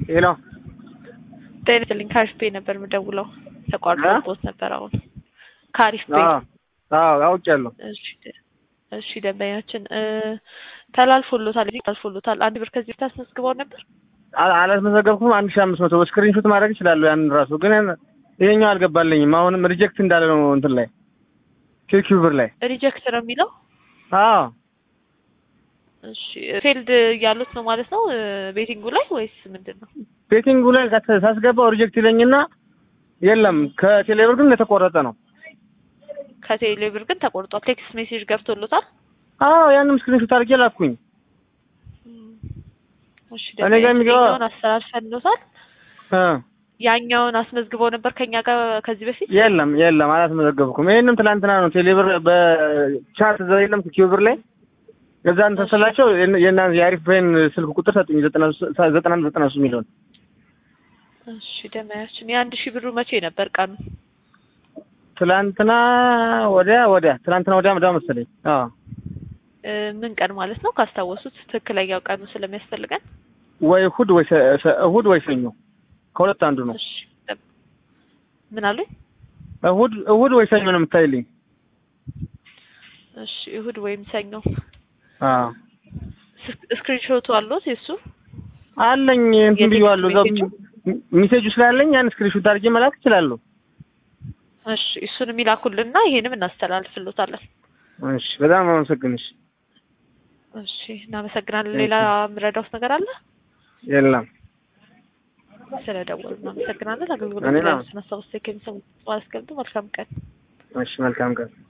ሄሎ ጤና ይስጥልኝ ከአሪፍ ቤ ነበር የምደውለው ተቋርጦ ቦት ነበር አሁን ከአሪፍ ቤ አዎ አውቄያለሁ እሺ እሺ ደንበኛችን ተላልፎሎታል ተላልፎሎታል አንድ ብር ከዚህ በፊት አስመዝግበው ነበር አላስመዘገብኩም አንድ ሺህ አምስት መቶ ስክሪንሾት ማድረግ እችላለሁ ያንን ራሱ ግን ይሄኛው አልገባልኝም አሁንም ሪጀክት እንዳለ ነው እንትን ላይ ኪው ብር ላይ ሪጀክት ነው የሚለው አዎ እሺ ፌልድ እያሉት ነው ማለት ነው ቤቲንጉ ላይ ወይስ ምንድን ነው ቤቲንጉ ላይ ሳስገባው ሪጀክት ይለኝና የለም ከቴሌብር ግን የተቆረጠ ነው ከቴሌብር ግን ተቆርጧል ቴክስት ሜሴጅ ገብቶሎታል አዎ ያንም ስክሪንሾት አድርጌ ላኩኝ እሺ እኔ ጋር የሚገባ ያኛውን አስተላልፈንሎታል ያኛውን አስመዝግበው ነበር ከኛ ጋር ከዚህ በፊት የለም የለም አላስመዘገብኩም ይሄንም ትላንትና ነው ቴሌብር በቻት ዘ የለም ኪዩብር ላይ ከዛን ተሰላቸው የና የአሪፍ ብሬን ስልክ ቁጥር ሰጡኝ ዘጠና ዘጠና ዘጠና ሶስት ሚሊዮን እሺ ደመያችን የአንድ ሺህ ብሩ መቼ ነበር ቀኑ ትላንትና ወዲያ ወዲያ ትላንትና ወዲያ ወዲያ መሰለኝ አዎ ምን ቀን ማለት ነው ካስታወሱት ትክክለኛው ቀኑ ስለሚያስፈልገን ወይ እሑድ ወይ እሑድ ወይ ሰኞ ከሁለት አንዱ ነው እሺ ምን አሉኝ እሑድ እሑድ ወይ ሰኞ ነው የምታይልኝ እሺ እሑድ ወይም ሰኞ አዎ ስክሪንሾቱ አሉት የሱ አለኝ እንትን ብዬዋለሁ እዛው ሜሴጁ ስላለኝ ያን ስክሪንሾት አድርጌ መላክ እችላለሁ እሺ እሱን የሚላኩልና ይሄንም እናስተላልፍሎታለን እሺ በጣም አመሰግንሽ እሺ እናመሰግናለን ሌላ የምረዳውት ነገር አለ የለም ስለደወሉ እናመሰግናለን አገልግሎት ስናስታውስ ከሚሰሙ አስገብቶ መልካም ቀን እሺ መልካም ቀን